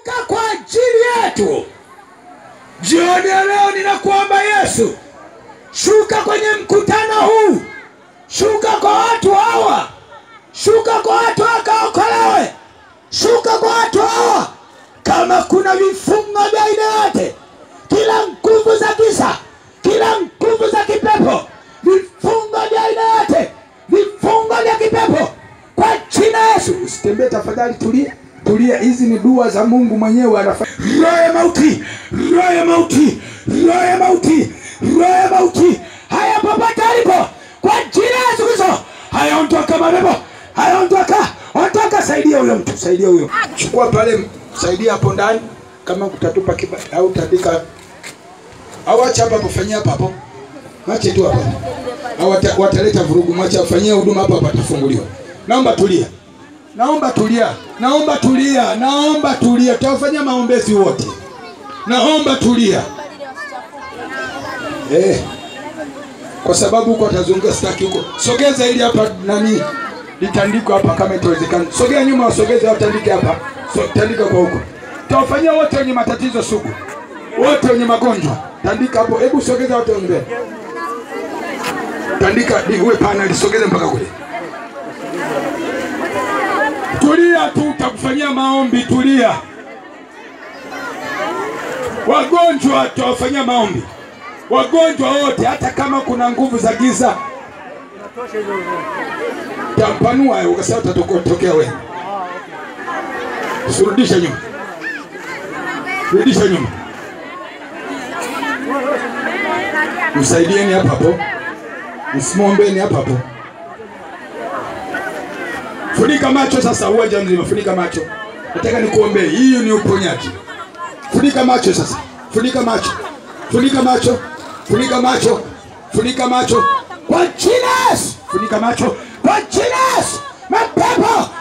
shuka kwa ajili yetu. Jioni ya leo ninakuomba Yesu, shuka kwenye mkutano huu, shuka kwa watu hawa, shuka kwa watu wakaokolewe, shuka kwa watu hawa. Kama kuna vifungo vya aina yote, kila nguvu za giza, kila nguvu za kipepo, vifungo vya aina yote, vifungo vya kipepo kwa jina la Yesu. Usitembee tafadhali, tulia, tulia. Hizi ni dua za Mungu mwenyewe anafanya. Roho ya mauti, roho ya mauti, roho ya mauti, roho ya mauti, haya popote alipo, kwa jina la Yesu Kristo, haya ondoka mapepo, haya ondoka, ondoka. Saidia huyo mtu, saidia huyo, chukua pale, saidia hapo ndani, kama utatupa kiba au utandika au acha hapa kufanyia hapa hapo, mache tu hapa au wata- wataleta vurugu, mwache afanyie huduma hapa hapa, atafunguliwa. Naomba tulia, naomba tulia, naomba tulia, naomba tulia, tutawafanyia maombezi wote. Naomba tulia eh, kwa sababu huko atazunguka, sitaki huko. Sogeza ili hapa nani litandiko hapa, kama itawezekana. Sogea nyuma, wasogeze watandike hapa, so, tandika kwa huko. Tutawafanyia wote wenye matatizo sugu, wote wenye magonjwa, tandika hapo. Hebu sogeza wote wenye mbele, tandika di- uwe pana, lisogeze mpaka kule. Tulia tu, utakufanyia maombi. Tulia. Wagonjwa tutawafanyia maombi, wagonjwa wote, hata kama kuna nguvu za giza tampanua, ukasema utatokea wewe. Surudisha nyuma, rudisha nyuma, msaidieni hapa hapo, msimwombeni hapa hapo. Funika macho sasa, uwanja mzima, funika macho. Nataka nikuombee, hiyo ni uponyaji. Funika macho sasa, funika macho, funika macho, funika macho, funika macho kwa jina la Yesu. Funika macho kwa jina la Yesu. Mapepo